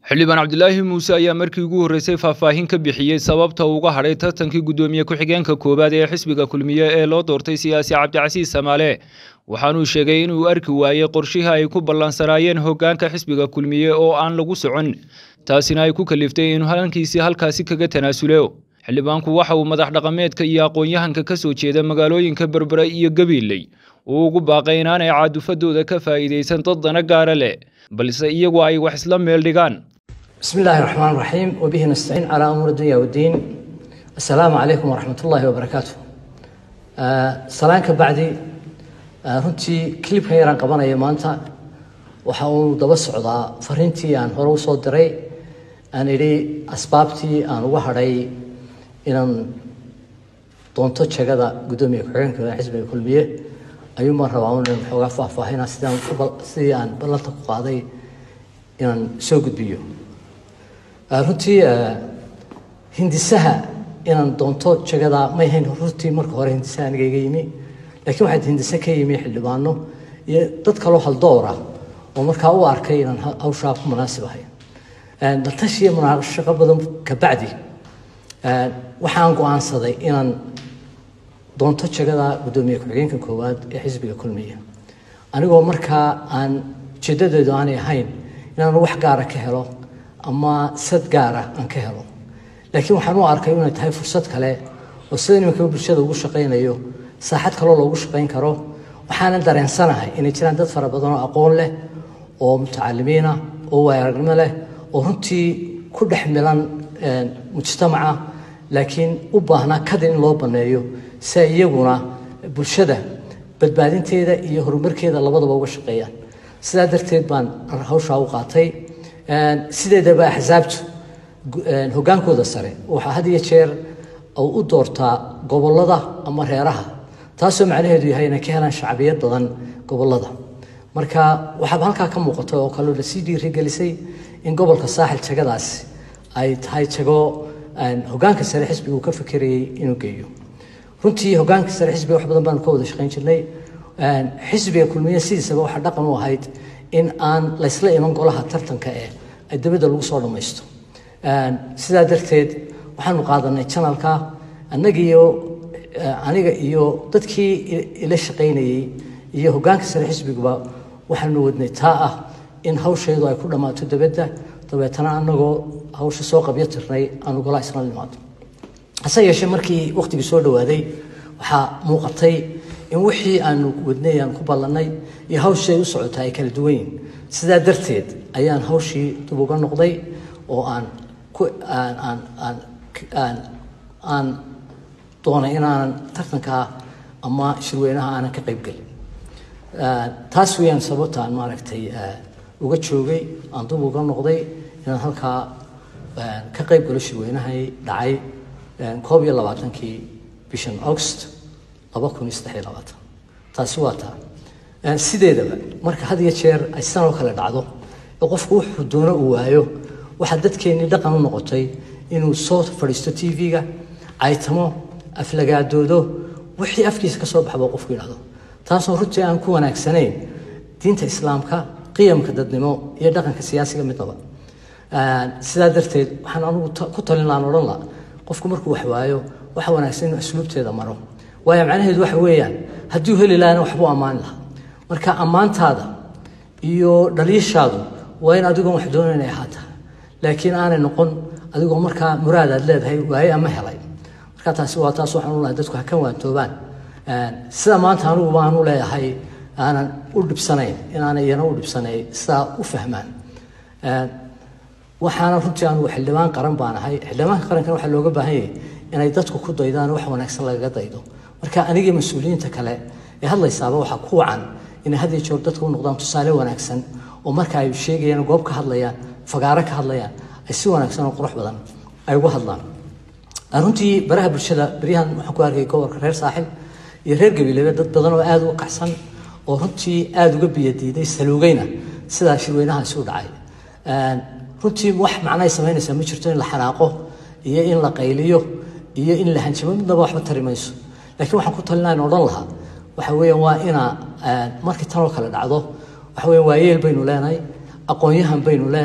xildhibaan cabdilaahi muuse ayaa markii ugu horreysay faahfaahin ka bixiyey sababta uga hadhay tartankii guddoomiye ku-xigeenka koowaad ee xisbiga kulmiye ee loo doortay siyaasi cabdicasiis samaale waxaanuu sheegay inuu arki waayey qorshihii ay ku ballansanaayeen hoggaanka xisbiga kulmiye oo aan lagu socon taasina ay ku kaliftay inuu halankiisii halkaasi kaga tanaasulo xildhibaanku waxa uu madax dhaqameedka iyo aqoon-yahanka ka soo jeeda magaalooyinka berbera iyo gabiiley uu ugu baaqay inaanay caadufadooda ka faa'iidaysan dad dana gaara leh balse iyagu ay wax isla meel dhigaan بسم الله الرحمن الرحيم وبه نستعين على أمور الدنيا والدين السلام عليكم ورحمة الله وبركاته آه سلامك بعدي آه runtii clipkan yaraan qabanaya maanta waxa uu daba socdaa fariintii aan hore u soo diray aan idhi asbaabtii aan uga hadhay inaan doonto jagada guddoomiye ku-xigeenka xisbiga kulmiye ayuun baan rabaa inaan xoogaa faahfaahina sidaan sidii aan ballanta ku qaaday inaan soo gudbiyo runtii hindisaha inaan doonto jagada may ahayn runtii marka hore hindisaha aniga iga yimi laakiin waxaa hindise ka yimi xildhibaano iyo dad kaloo haldoor ah oo markaa u arkay inaan hawshaa ku munaasib ahay daltashiya munaashaqo badan kabacdi waxaan go-aansaday inaan doonto jagada guddoomiye ku-xigeenka koowaad ee xisbiga kulmiya anigoo markaa aan ujeedadeedu aanay ahayn inaan wax gaara ka helo ama sad gaara aan ka helo laakiin waxaan u arkay inay tahay fursad kale oo sida nimanka bulshada ugu shaqaynayo saaxad kaloo loogu shaqayn karo waxaana dareensanahay inay jiraan dad fara badan oo aqoon leh oo mutacalimiina oo waayaragnimo leh oo runtii ku dhex milan mujtamaca laakiin u baahnaa kadin in loo banneeyo si ay iyaguna bulshada badbaadinteeda iyo horumarkeeda labadaba uga shaqeeyaan sidaa darteed baan hawshaa u qaatay sideedaba axsaabtu hoggaankooda sare waxaa had iyo jeer u doortaa gobollada ama reeraha taasoo macnaheedu yahay inay ka helaan shacbiyad badan gobollada marka waxaaba halkaa ka muuqata oo kaloo lasii dhiirigelisay in gobolka saaxil jagadaasi ay tahay jago hoggaanka sare xisbiga uu ka fekerayay inuu geeyo runtii hoggaanka sare xisbiga wax badan baanu ka wada shaqayn jirnay xisbiga kulmiye sidiisaba waxaa dhaqan u ahayd in aan laysla iman golaha tartanka ee dabadda lagu soo dhammaysto sidaa darteed waxaanu qaadanay janalka annagiiyo aniga iyo dadkii ila shaqaynayey iyo hoggaanka sare xisbiguba waxaanu wadnay taa ah in hawsheedu ay ku dhammaato dabadda dabeetana annagoo hawsha soo qabyo tirnay aanu golaha isla nimaado hase yeeshee markii waqtigii soo dhowaaday waxaa muuqatay in wixii aanu wadnay aan ku ballannay iyo hawshay u socota ay kala duwan yihin sidaa darteed ayaan hawshii dib uga noqday oo aan ku aan aan aan aan aan doonay inaanan tartankaa ama shirweynaha aanan ka qayb gelin taas weeyaan sababta aan maaragtay uga joogay aan dib uga noqday inaan halkaa ka qayb galo shirweynahay dhacay koob iyo labaatankii bishan august laba kun iyo saddex iyo labaatan taasi waa taa sideedaba marka had iyo jeer ay sidan oo kale dhacdo ee qofku wuxuu doono uu waayo waxaa dadkeennii dhaqan u noqotay inuu soo fadhiisto t v-ga caytamo aflagaadoodo wixii afkiisa ka soo baxba qofku yidhahdo taasoo runtii aan ku wanaagsanayn diinta islaamka qiyamka dadnimo iyo dhaqanka siyaasiga midnaba sidaa darteed waxaan anugu ku talin lahaan odhan laha qofku markuu wax waayo waxa wanaagsan inuu asluubteeda maro waayo macnaheedu waxa weeyaan hadduu heli lahana waxbuu ammaan lahaa marka ammaantaada iyo dhaliishaadu waa in adigoon wax doonayn ay ahaataa laakiin aanay noqon adigoo markaa muraad aad leedahay waaye ama helay marka taasi waa taas waxaan u lahay dadku ha ka waantoobaan sida maanta anugu baan u leeyahay aanan u dhibsanayn inaanay iyana u dhibsanay sidaa u fahmaan waxaana runtii anugu xildhibaan qaran baan ahay xildhibaanka qarankana waxaa looga baahan yahay inay dadku ku daydaan wax wanaagsan lagaga daydo marka anigii mas-uuliyiinta kale ee hadlaysaaba waxaa ku wacan inay had iyo joor dadka u noqdaan tusaale wanaagsan oo marka ay sheegayaan goob ka hadlayaan fagaaro ka hadlayaan ay si wanaagsan oo qurux badan ay uga hadlaan runtii baraha bulshada beryahan waxaan ku arkay gobolka reer saaxil iyo reer gabiilebe dad badan oo aada uga kacsan oo runtii aada uga biyadiiday saluugayna sidaa shirweynahaasi u dhacay runtii wax macnaay samaynaysaa ma jirto in la xanaaqo iyo in la qayliyo iyo in la hanjamo midnaba waxba tari mayso laakiin waxaan ku talinayn odhan lahaa waxa weeyaan waa inaa markii tanoo kale dhacdo waxa weeyaan waayeel baynu leenahay aqoon-yahan baynu leenahay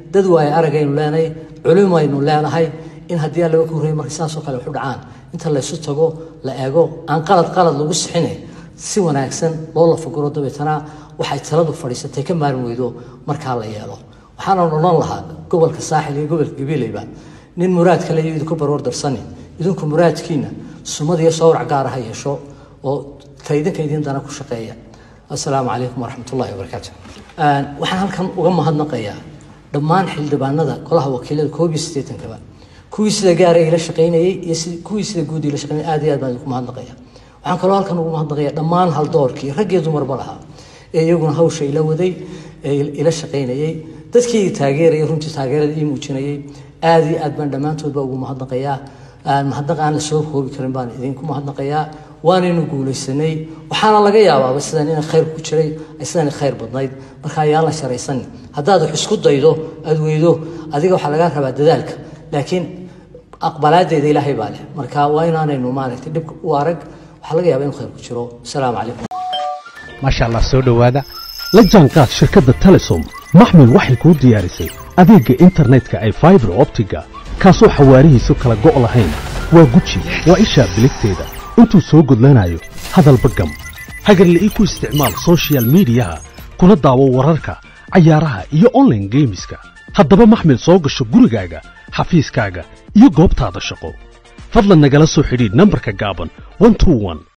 dad waaye aragaynu leenahay culimaynu leenahay in haddii aan laga korreeyay marka saasoo kale waxu dhacaan inta laysu tago la eego aan qalad qalad lagu sixine si wanaagsan loo lafaguro dabeetana waxay taladu fadhiisatay ka maarin weydo markaa la yeelo waxaana odhan lahaa gobolka saaxil iyo gobolka gabiileyba nin muraad kale iyo idinku barwar darsani idinku muraadkiina sumad iyo sawrac gaara ha yeesho oo ta idinka idin dana ku shaqeeya assalaamu calaykum waraxmat ullahi wabarakaatu waxaan halkan uga mahadnaqayaa dhammaan xildhibaanada golaha wakiilada koob iyo siddeetankaba kuwii sida gaara ila shaqaynayey iyo kuwii sida guud ila shaqaynayay aad iyo aad baan idinku mahadnaqaya waxaan kaloo halkan ugu mahadnaqaya dhammaan haldoorkii rag iyo dumarba lahaa ee iyaguna hawsha ila waday ee ila shaqaynayey dadkii taageerayay runtii taageerada ii muujinayay aad iyo aad baan dhammaantoodba ugu mahadnaqayaa mahadnaq aan la soo koobi karin baan idinku mahadnaqayaa waanaynu guulaysanay waxaana laga yaabaaba sidan inay khayr ku jiray sidan khayr badnayd marka ayaan la sharaysan haddaad wax isku daydo aad weydo adiga waxaa lagaa rabaa dadaalka laakiin aqbalaadeeda ilaahay baa leh marka waa inaanaynu maaragtay dhibka u arag waxaa laga yaabaa inuu khayr ku jiro asalaamu calaykum maasha allah soo dhowaada la jaanqaad shirkadda telesom maxmil waxay kuu diyaarisay adeegga internetka ay faibar optiga kaasoo xawaarihiisu kala go' lahayn waa guji waa ishaa biligteeda intuu soo gudlanayo hadalba gam hagarle ii ku isticmaal sochial midiyaha kuna daawo wararka cayaaraha iyo onlaine geemiska haddaba maxmil soo gasho gurigaaga xafiiskaaga iyo goobtaada shaqo fadlan nagala soo xidhiidh nambarka gaaban